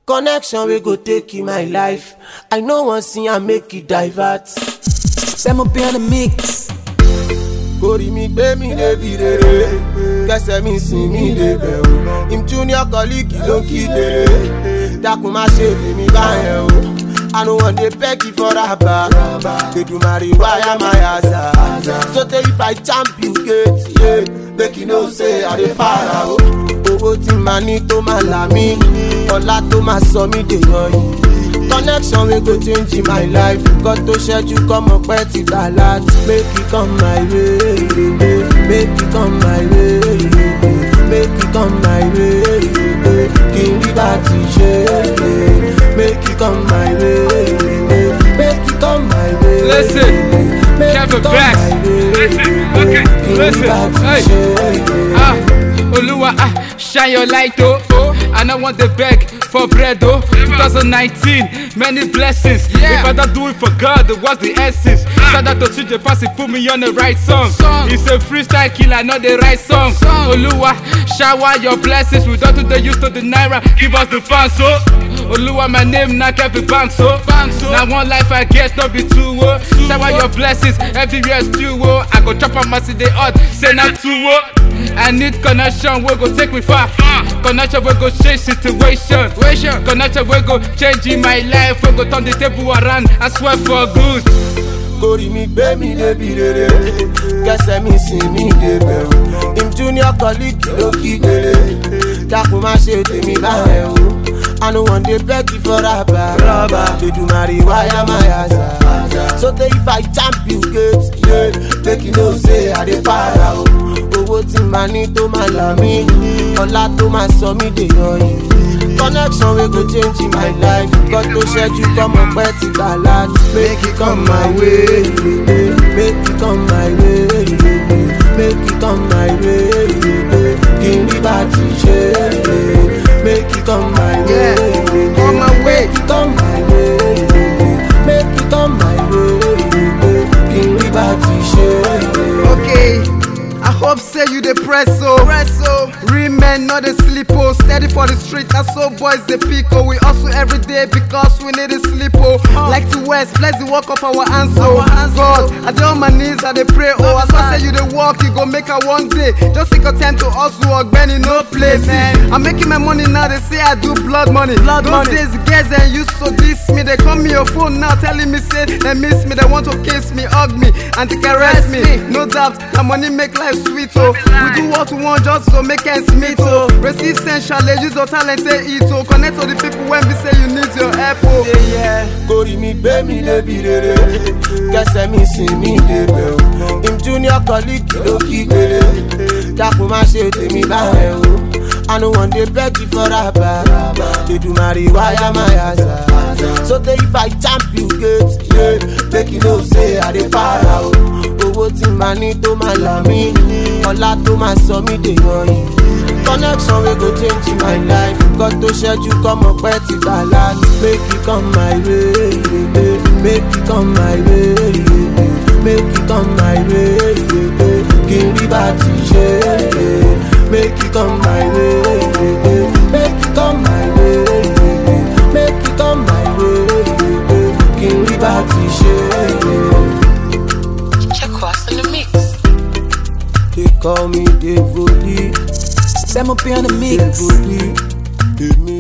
connection wey go take in my life i no wan see am make e divert. Sẹ́mo bí on the mix. kórì mi gbé mi débi rere kẹsẹ̀ mi sìn mí débẹ̀ o im junior colleague ló kí délé dákun má ṣe tèmi báyẹn o i no wan dey beg you for raba kedumari wire my asa so tey if i champ you gate yeah, make you know say i dey para o owó tí màá ní tó máa là mí ọlá tó máa sọ mí dèèyàn yìí connection wey go change in my life nǹkan tó ṣẹ́jú kọ́mọ pẹ́ ti gbà láti make e come my way make e come my way make e come my way kí n rí bá ti ṣe make e come my way make e come my way Listen, make e Kevin come Bax. my way Listen, okay, kí n rí listen, bá ti hey. ṣe. Ah, Oluwa, ah, shine your light, oh. oh. I don't want the beg for bread, oh. 2019, many blessings. If I don't do it for God, what's the essence? Shout out to CJ Passy, put me on the right song. It's a freestyle killer, not the right song. Oluwa, shower your blessings. We don't do the use to the naira, give us the fans, oh. Oluwa, my name, not Kevin Banks, oh. Now one life I get, not be two, oh. Shower your blessings, everywhere is two, oh. I go chop on my city hot, say not two, oh. I need connection, we go take me far. Connection, we go change situation. Connection, we go change in my life. We go turn the table around. I swear for good. kórì mi gbé mi débi rere kẹsẹ̀ mi sìn mí débẹ̀ o im junior colleague ló kí délé dákun má ṣe tèmi báyẹn o i no wan dey beg you for raba kedumari wire my asa so tey if i champ you gate yeah, make you know say i dey para o owó tí màá ní tó máa là mí ọlá tó máa sọ mí dèèyàn yìí connection wey go change in my life nǹkan tó ṣẹ́jú kọ́mọ pẹ́ ti gbà láti make e come my way make e come my way make e come my way kí n rí bá ti ṣe make e come my way on my way. make e come my way make e come my way kí n rí bá ti ṣe. Okay, I hope say you dey press so. Press so. Real men no dey sleep oh. Steady for the street, na so boys dey pick oh. We hustle every day because we need to sleep oh. Like to west, bless the work of our hands oh. God, I dey on my knees, I dey pray oh. As I say you dey work, you go make am one day. Just take your time to hustle, ogbeni no place. I'm making my money now, they say I do blood money. Blood Those money. days girls and used to diss me. They call me your phone now, telling me say they miss me. They want to kiss me, hug me, and to caress me. No doubt, the money make life sweet oh. We do what we want just to make ends meet oh. Receive sensual, use your talent, say it oh. Connect to the people when we say you need your help oh. kórì mi gbé mi débi rere kẹsẹ̀ mi sìn mí débẹ̀ o im junior colleague ló kí délé dákun má ṣe tèmi báyẹn o i no wan dey beg you for raba kedumari wire my asa so tey if i champ you gate yeah, make you know say i dey para o owó tí màá ní tó máa là mí ọlá tó máa sọ mí dèèyàn yìí connection wey go change in my life nǹkan tó ṣẹ́jú kọ́mọ pẹ́ ti gbà láti make e come my way make e come my way make e come my way kí n rí bá ti ṣe make e come my way make e come my way make e come my way kí n rí bá ti ṣe. Check us in the mix. they call me devoli Sẹ́mo bí on the mix. devoli èmi